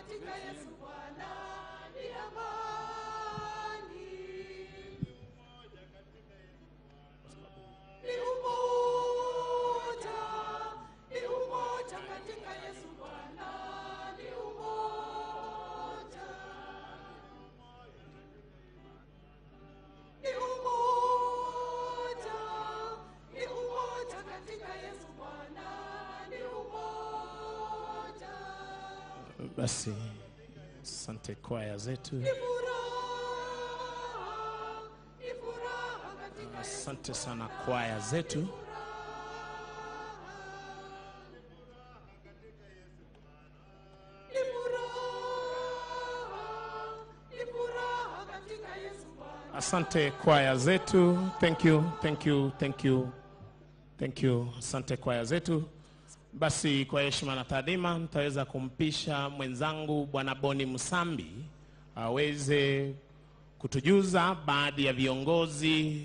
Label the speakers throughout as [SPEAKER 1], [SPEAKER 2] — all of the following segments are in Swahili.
[SPEAKER 1] katika Yesu Bwana ni amani. Ni umoja, ni umoja katika Yesu Bwana ni umoja. Ni umoja, ni umoja katika Yesu Bwana ni umoja.
[SPEAKER 2] Basi asante kwaya zetu,
[SPEAKER 1] Ni furaha, ni furaha katika Yesu
[SPEAKER 2] asante sana kwaya zetu.
[SPEAKER 1] Ni furaha, ni furaha katika Yesu Bwana.
[SPEAKER 2] Asante kwaya zetu. Thank you, thank you, thank you, thank you. Asante kwaya zetu. Basi kwa heshima na taadhima, nitaweza kumpisha mwenzangu Bwana Boni Msambi aweze kutujuza baadhi ya viongozi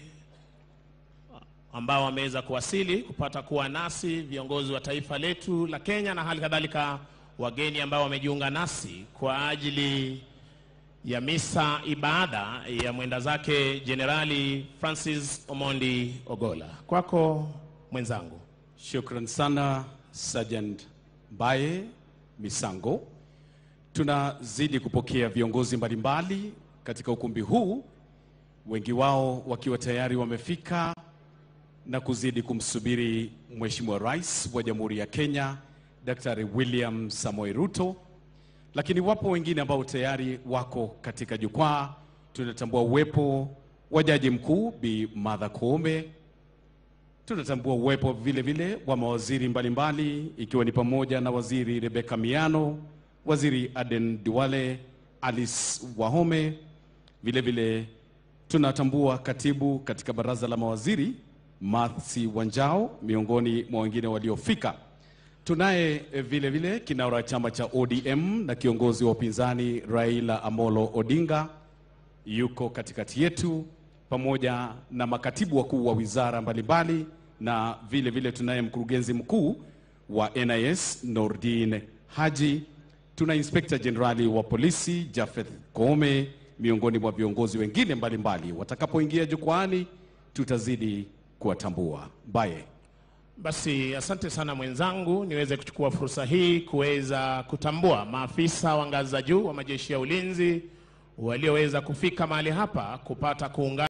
[SPEAKER 2] ambao wameweza kuwasili kupata kuwa nasi, viongozi wa taifa letu la Kenya na hali kadhalika wageni ambao wamejiunga nasi kwa ajili ya misa ibada ya mwenda zake Jenerali Francis Omondi Ogola. Kwako mwenzangu.
[SPEAKER 3] Shukran sana Sergeant Baye Misango. Tunazidi kupokea viongozi mbalimbali katika ukumbi huu, wengi wao wakiwa tayari wamefika na kuzidi kumsubiri Mheshimiwa Rais wa Jamhuri ya Kenya Daktari William Samoei Ruto, lakini wapo wengine ambao tayari wako katika jukwaa. Tunatambua uwepo wa Jaji Mkuu Bi Martha Koome, tunatambua uwepo vile vile wa mawaziri mbalimbali ikiwa ni pamoja na waziri Rebecca Miano, waziri Aden Duale, Alice Wahome. Vile vile tunatambua katibu katika baraza la mawaziri Mathi Wanjao, miongoni mwa wengine waliofika. Tunaye eh, vile vile kinara wa chama cha ODM na kiongozi wa upinzani Raila Amolo Odinga yuko katikati yetu pamoja na makatibu wakuu wa wizara mbalimbali na vile vile tunaye mkurugenzi mkuu wa NIS Nordin Haji, tuna inspekta jenerali wa polisi Jafeth Koome, miongoni mwa viongozi wengine mbalimbali. Watakapoingia jukwaani, tutazidi kuwatambua. Baye.
[SPEAKER 2] Basi asante sana mwenzangu, niweze kuchukua fursa hii kuweza kutambua maafisa wa ngazi za juu wa majeshi ya ulinzi walioweza kufika mahali hapa kupata kuungana